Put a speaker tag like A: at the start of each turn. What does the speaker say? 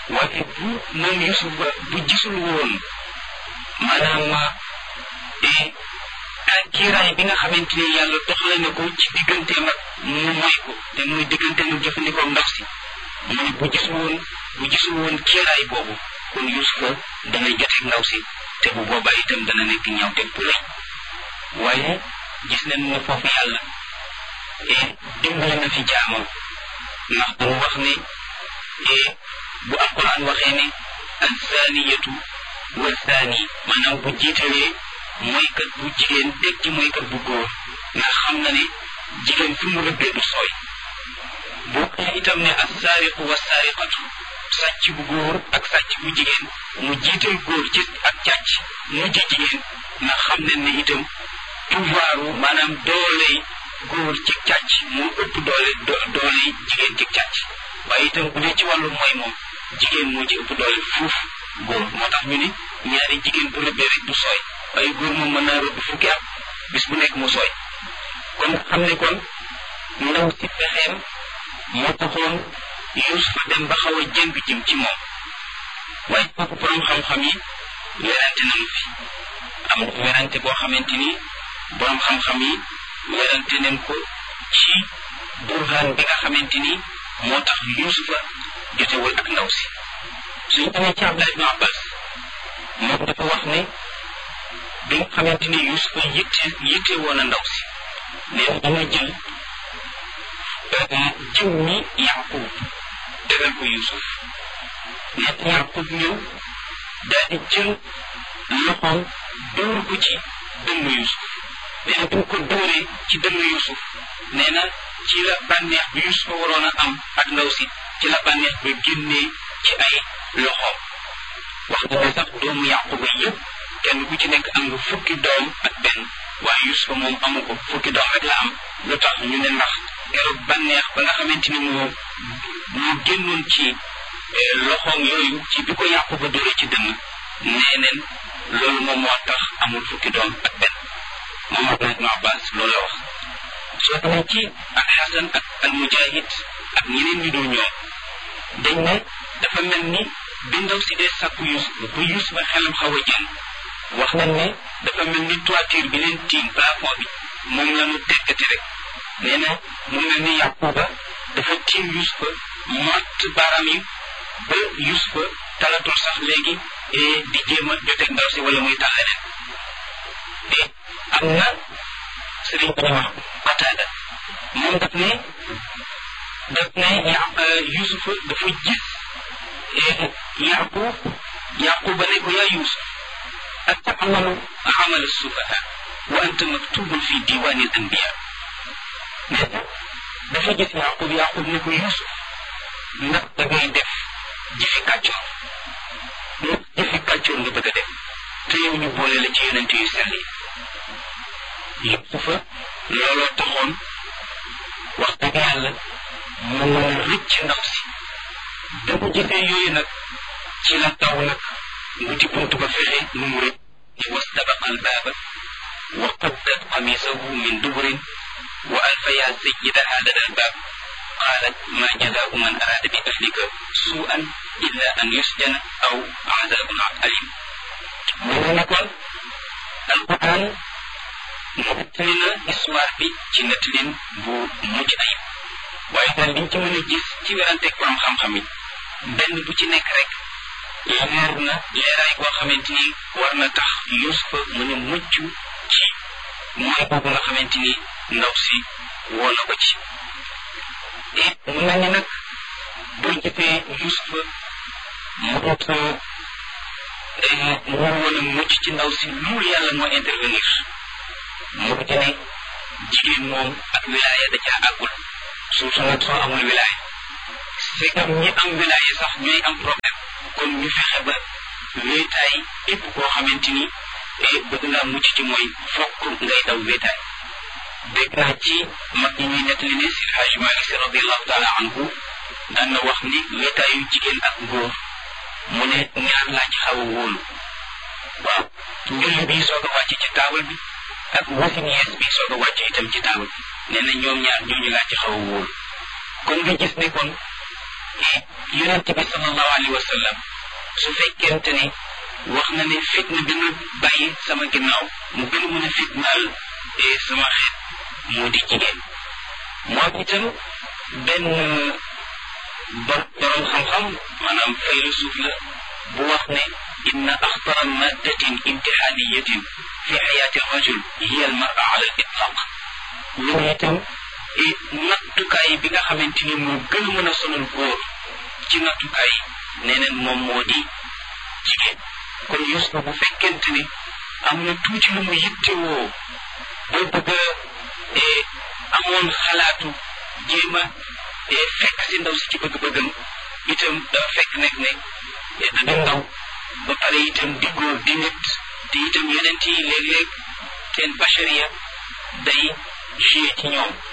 A: waaye bu moom Yusuf ba bu gisul woon maanaam kiiraay bi nga xamante ni yàlla doxale na ko ci digganteem ak mu moy ko te muy diggante mu jëfandikoo ndox si mu ne bu gisul woon bu gisul woon kiiraay boobu kon Yusufa dana joteeg ndaw si te bu boobaa itam dana nekk ñawteeg bu rëy waaye gis nañ ne foofu yàlla dimbali na fi jaamam ndax damu wax ne bu alquran waxee ne azaniyatu wa zani maanaam bu jiitalee mooykat bu jigéen teg ci mooykat bu góor ndax xam na ne jigéen fi mu rëbbee du sooy bu waxee itam ne assaariqu wa saariqatu sàcc bu góor ak sàcc bu jigéen mu jiital góor ci ak càcc mujj jigéen ndax xam nañ ne itam pouvoiru maanaam dooley góor ci càcc moo ëpp doole dooley jigéen ci càcc waaye itam bu dee ci wàllu mooy moom jigéen moo ci ëpp doole fuuf góor moo tax ñu ne ñaari jigéen bu rëbbee rek du sooy waaye góor moom mën naa rëbb fukki at bis bu nekk mu sooy kon xam ne kon ndaw si pexeem moo taxoon Yuusufa dem ba xaw a jëng jëm ci moom waaye kooku borom xam-xam yi werante nañu fi am na werante boo xamante ni borom xam-xam yi werante nañ ko ci burhaan bi nga xamante ni moo tax Yuusufa jotewul ak ndaw si suñ demee ci Abdallah ibn Abbas moom dafa wax ne bi nga xamante ni Yuusufa yitte yitte woon a ndaw si nee na dana jël jiw mi Yaqub tegal ko Yuusuf nee na Yaqub ñëw daal di jël loxoom dóor ko ci dënn Yuusuf nee na bu ko dóoree ci dënn Yuusuf nee na ci la bànneex bi Yuusufa waroon a am ak ndaw si ci la bànneex ba génnee ci ay loxoom wax na ne sax doomu Yaquba yëpp kenn ku ci nekk am nga fukki doom ak benn waaye Yuusufa moom amu ko fukki doom rek la am lu tax ñu ne ndax keroog bànneex ba nga xamante ni moo moo génnoon ci loxoom yooyu ci bi ko Yaquba dóoree ci dënn nee neen loolu moom moo tax amul fukki doom ak benn moom Abdullah ibn Abbas loolu la wax soo demee ci ak Xasan ak al Mujahid ak ñeneen ñu dul ñoom dañ ne dafa mel ni bi ndaw si dee sàkku Yuusuf ba Yuusuf ba xelam xaw a jën wax nañ ne dafa mel ni toiture bi leen tiim plafond bi moom la ñu tekkati rek nee na mu mel ni Yaquba dafa tiim Yuusufa mott baaraam yi ba Yuusufa talatul sax léegi di jéem a joteeg ndaw si wala muy tal leneen te am na sëriñ bi ñu wax Qataada moom daf ne daf ne Yuusufa dafa gis Yaqub Yaquba ne ko yaa Yuusuf atamalu amal sufaha wa anta maktubun fi diwani al anbiya nee na dafa gis Yaqub Yaqub ne ko Yuusuf ndax da ngay def jëfi kàccoor ndax jëfi kàccoor nga bëgg a def te yow ñu boole la ci yonent yu sell yi Yuusufa looloo taxoon wax dëgg yàlla mu mën a rëcc ndaw si da ko gisee yooyu nag ci la taw nag wuti buntu ba fexe nu mu rëcc ni wastabaqa albaaba wa qaddat qamisahu min duburin wa alfa ya sayyidaha lada albaab qaalat ma jazaau man araada bi ahlika suu'an illa an yusjana aw azabun alim mu ne ne kon alquran nettali na histoire bi ci nettalin bu mucc ayib waaye daal liñ ci mën a gis ci weranteeg borom xam-xam yi benn bu ci nekk rek leer na leeraay boo xamante ni war na tax Yuusufa mën a mucc ci mooy boobu nga xamante ni ndaw si woo na ko ci et mu mel ni nag boo gisee Yuusufa mënut mu woon a mucc ci ndaw si loolu yàlla moo intervenir mu ci ne jigéen moom ak wilaaya da caa àggul surtout nag soo amul wilaaya c'est que ñi am wilaaya sax ñooy am problème kon ñu fexe ba wéetaay képp koo xamante ni bëgg ngaa mucc ci mooy fokk ngay daw wéetaay dégg naa ci mag ñi ñuy nettali ne si Hajj Malik Si radiallahu taala anhu daan na wax ni wéetaayu jigéen ak góor mu ne ñaar laa ci xaw a wóolu waaw njulli bi soog a wàcc ci taabal bi ak wasin yees bi soog a wàcc itam ci taabal bi nee na ñoom ñaar ñooñu laa ci xaw a wóolu kon nga gis ne kon yonent bi sallallahu alayhi wa sallam su fekkente ni wax na ne fitna bi ma bàyyi sama ginnaaw mu gën a mën a fitnaal sama xeet moo di jigéen moom itam benn borom xam-xam maanaam faylusuuf la bu wax ne inna axtara maddatin imtixaaniyatin fi xayaati rajul hiya al mara ala al itlaq lu ne itam nattukaay bi nga xamante ni moo gën a mën a sonal góor ci nattukaay nee neen moom moo di jigéen kon Yuusufa bu fekkente ni am na tuuti lu mu yittewoo boo bëgg a amoon xalaatu jéem a fekk si ndaw si ci bëgg-bëggam itam dafa fekk nekk ne da ndaw ba pare itam di góor di nit te itam yonent yi léeg-léeg seen bachariya day joué ci ñoom